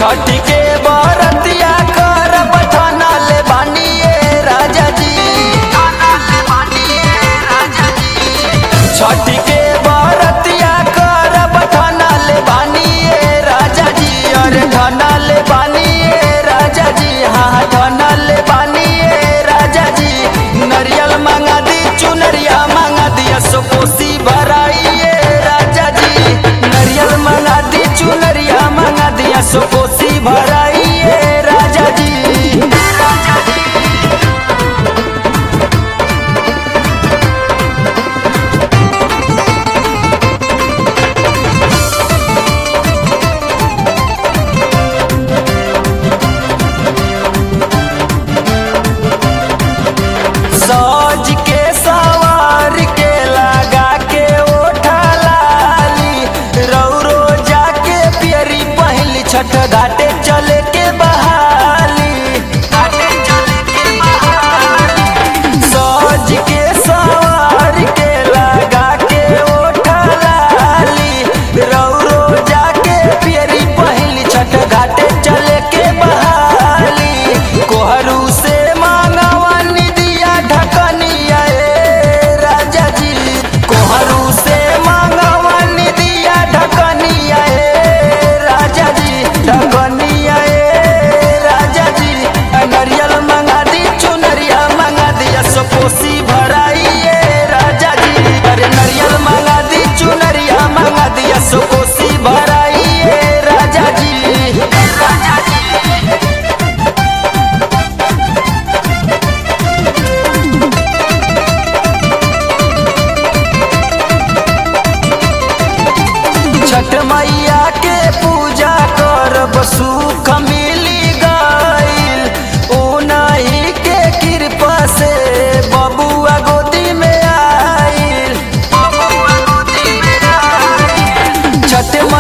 छठ के बरतिया कर बठाना ले बानिए राजा जी छठ के बरतिया कर बठाना ले बानिए राजा जी अरे ठाना ले बानिए राजा जी हाँ ठाना ले बानिए राजा जी नरियल मांगा दी चुनरिया मांगा दिया सो कोसी भराइए राजा जी नरियल मांगा दी चुनरिया मांगा दिया सो कोसी भराइए राजा जी सज के सवार के लगा के ओठा लाली रौरो जाके पियरी पहली छठ घाटे चले के बहाली घाटे चले के बहाली सज के सवार के लगा के ओठा लाली रौरो जाके पियरी पहली छठ घाटे चले के बहाली कोहरू से मांगवानी दिया ढकनिया ए राजा जी कोहरू से मांगवानी दिया ढकनिया ए राजा जी ढकनिया ए राजा जी नरियल मंगा दी चुनरिया मंगा दिया सो कोसी भराइए राजा जी अरे नरियल मंगा दी चुनरिया मंगा दिया सो कोसी भराइए राजा जी राजा जी छठ मैया के पूजा कर सुख मिली गईल उनही के कृपा से बबुआ गोदी में आईल बबुआ गोदी में आईल छठ